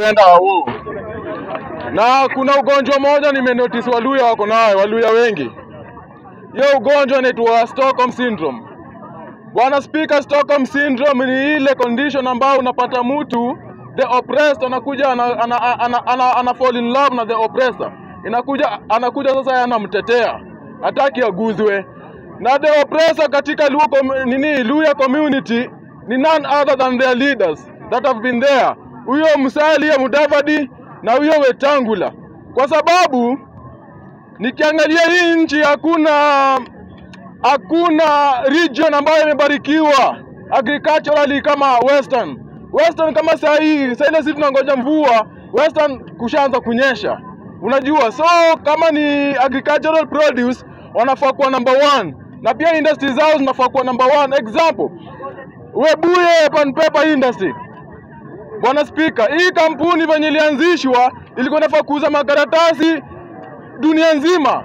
Penda huu. Na kuna ugonjwa moja nimenotice Waluya wako nayo, Waluya wengi. Hiyo ugonjwa inaitwa Stockholm syndrome. Bwana Speaker, Stockholm syndrome ni ile condition ambayo unapata mtu the oppressed anakuja ana, ana, ana, ana, ana, ana fall in love na the oppressor. Inakuja anakuja sasa yeye anamtetea. Hataki aguzwe. Na the oppressor katika Luo com- nini Luya community ni none other than their leaders that have been there. Huyo Musalia Mudavadi na huyo Wetangula. Kwa sababu nikiangalia hii nchi hakuna hakuna region ambayo imebarikiwa agriculturally kama Western. Western kama saa hii, saa ile sisi tunangoja mvua, Western kushaanza kunyesha. Unajua, so kama ni agricultural produce wanafaa kuwa number one, na pia industry zao zinafaa kuwa number one. Example, Webuye Pan Paper Industry. Bwana Spika, hii kampuni venye ilianzishwa ilikuwa inafaa kuuza makaratasi dunia nzima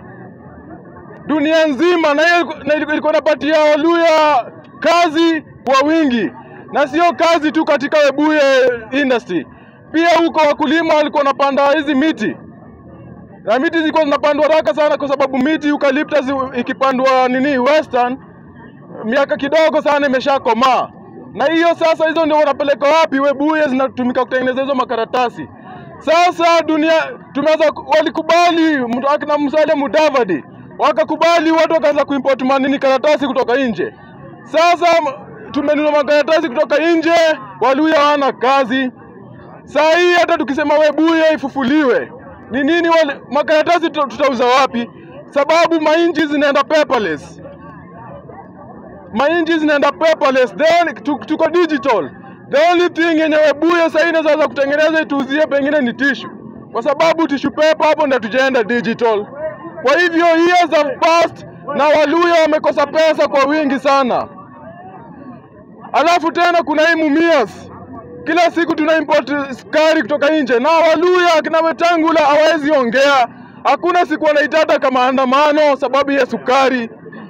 dunia nzima, na hiyo na ilikuwa ilikuwa inapatia Waluya kazi kwa wingi, na sio kazi tu katika Webuye industry, pia huko wakulima walikuwa wanapanda hizi miti na miti zilikuwa zinapandwa haraka sana, kwa sababu miti eucalyptus ikipandwa nini western, miaka kidogo sana imeshakomaa, na hiyo sasa, hizo ndio wanapeleka wapi? Webuye zinatumika kutengeneza hizo makaratasi. Sasa dunia tumeanza, walikubali mtu akina Musalia Mudavadi wakakubali, watu wakaanza kuimport manini karatasi kutoka nje. Sasa m- tumenunua makaratasi kutoka nje, Waluya hawana kazi. Saa hii hata tukisema Webuye ifufuliwe, ni nini wale makaratasi tuta- tutauza wapi? Sababu mainchi zinaenda paperless, mainchi zinaenda paperless, then tu- tuko digital. The only thing yenye Webuye saa hii inaweza kutengeneza ituuzie pengine ni tishu, kwa sababu tishu paper hapo ndio tujaenda digital. Kwa hivyo years have passed na Waluya wamekosa pesa kwa wingi sana. Alafu tena kuna hii Mumias, kila siku tuna import sukari kutoka nje, na Waluya akina Wetangula hawawezi ongea. Hakuna siku wanaitata kama maandamano sababu ya sukari.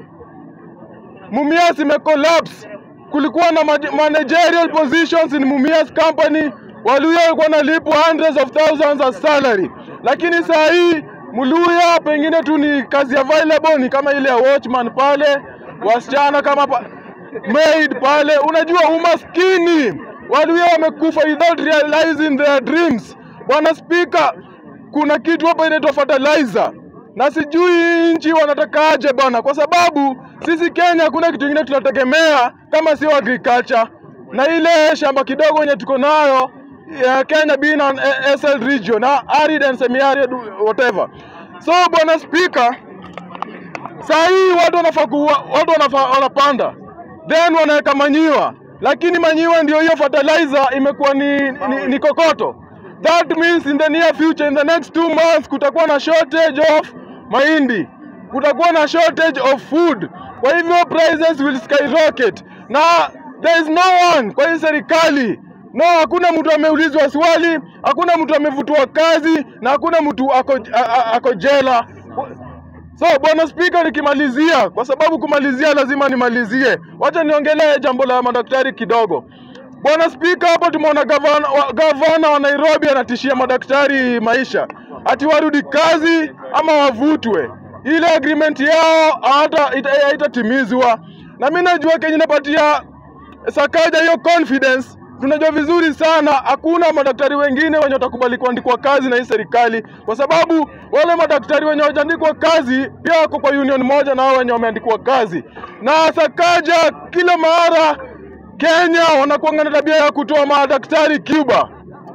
Mumias imecollapse. Kulikuwa na maj- managerial positions in Mumias company, Waluya walikuwa wanalipwa hundreds of thousands as salary, lakini saa hii Mluya pengine tu ni kazi available ni kama ile ya watchman pale, wasichana kama pa, maid pale. Unajua umaskini, Waluya wamekufa without realizing their dreams. Bwana Spika, kuna kitu hapa inaitwa fertilizer na sijui hii nchi wanatakaje bwana, kwa sababu sisi Kenya hakuna kitu kingine tunategemea kama sio agriculture na ile shamba kidogo yenye tuko nayo ya Kenya being an SL region na arid and semi-arid whatever. So bwana Speaker, saa hii watu wanafaa kuwa, watu wanafaa wanapanda then wanaweka manyiwa, lakini manyiwa ndio hiyo fertilizer imekuwa ni, ni, ni kokoto. That means in the near future, in the next two months kutakuwa na shortage of mahindi, kutakuwa na shortage of food. Kwa hivyo prices will skyrocket, na there is no one kwa hii serikali No, hakuna mtu ameulizwa swali, hakuna mtu amevutwa kazi na hakuna mtu ako, a, a, ako jela. So bwana spika, nikimalizia, kwa sababu kumalizia lazima nimalizie, wacha niongelee jambo la madaktari kidogo. Bwana spika, hapo tumeona gavana wa, gavana wa Nairobi anatishia madaktari maisha, ati warudi kazi ama wavutwe. Ile agreement yao hata ita- haitatimizwa, na mimi najua Kenya inapatia Sakaja hiyo confidence. Tunajua vizuri sana hakuna madaktari wengine wenye watakubali kuandikwa kazi na hii serikali, kwa sababu wale madaktari wenye hawajaandikwa kazi pia wako kwa union moja na hao wenye wameandikwa kazi. Na Sakaja kila mara Kenya wanakuanga na tabia ya kutoa madaktari Cuba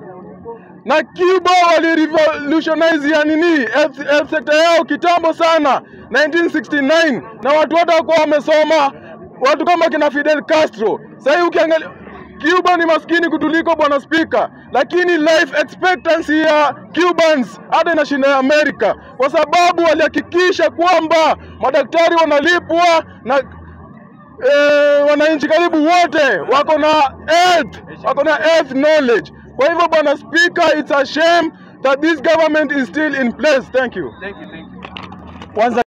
na Cuba walirevolutionize ya nini health, health sector yao kitambo sana 1969, na watu wote wakuwa wamesoma, watu kama kina Fidel Castro. Sasa hii ukiangalia Cuba ni maskini kutuliko bwana spika, lakini life expectancy ya Cubans hata inashinda ya Amerika, kwa sababu walihakikisha kwamba madaktari wanalipwa na eh, wananchi karibu wote wako na health, wako na health knowledge. Kwa hivyo bwana speaker, it's a shame that this government is still in place. Thank you. Thank you, thank you. Kwanza